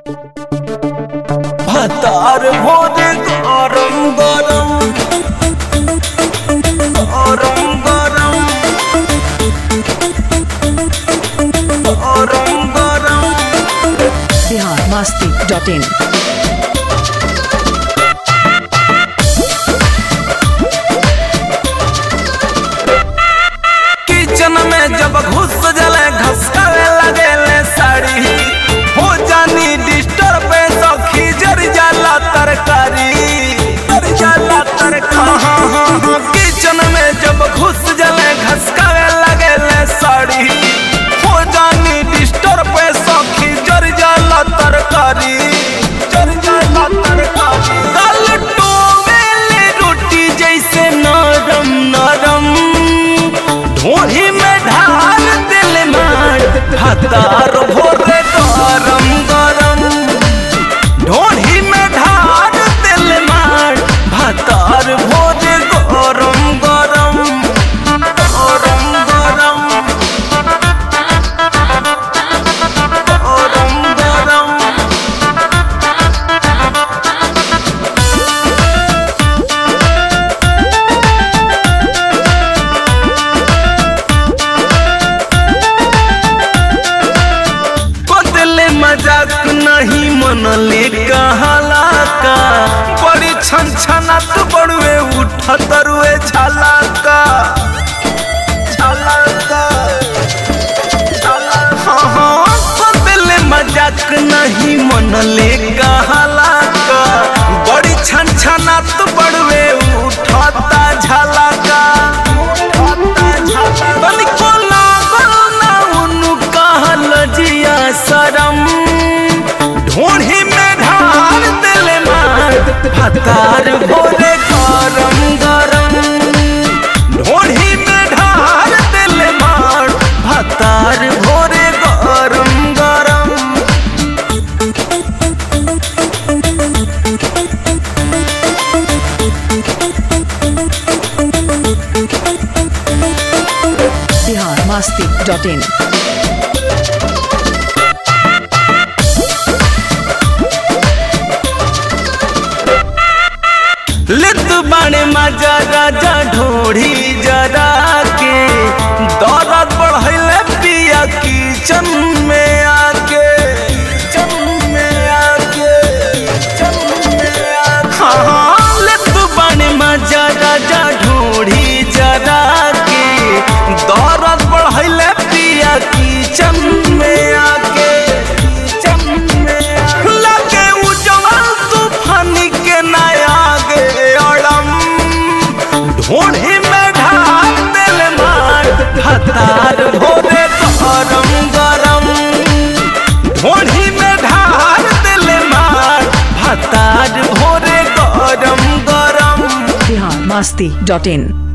ভাতার ভোরে গরম গরম গরম গরম গরম গরম Bihar Masti dot in kitchen में जब घुस जले घसकावे लगेले साड़ी हो जानी डिस्टर्ब सखी जर जाला तरकारी जर जाला तरकारी किचन में जब घुस जले घसकावे लगेले साड़ी हो जानी डिस्टर्ब सखी जर जाला तरकारी जर जाला तरकारी गल टोवेले रोटी जैसे नरम नरम ढोही में ढाल दिल मार हतार भोरे गरम गरम ढोही में ढाल दिल मार भतार भोरे गरम गरम गरम गरम गरम गरम बदले मजाक नहीं मनले कहला का बड़ी छन छना तो बड़ुए उठ तरुए छाला का छाला का छाला हाँ हाँ बदले मजाक नहीं मनले कहला का बड़ी छन छना तो बड़ुए उठता झाला का उठता झाला तनिको लागल ना उनु कहल जिया शरम ढोढ़ी में ढाल दिल मार भतार भोरे गरम गरम ढोढ़ी में ढाल दिल मार भतार भोरे गरम गरम बिहार मस्ती डॉट इन लित बाणे मजा राजा ढोढ़ी जरा के दौलत बढ़ैले पिया किचन में आके किचन में आके किचन में आके हाँ हाँ लित बाणे मजा राजा ढोढ़ी जरा के दौलत बढ़ैले पिया किचन में आके किचन में आके लगे उजवल तूफानी के नया गे अड़म ढोढ़ी में ढाल दिल मार हतार भोरे गरम गरम ढोढ़ी में ढाल दिल मार हतार भोरे गरम गरम बिहार मस्ती डॉट इन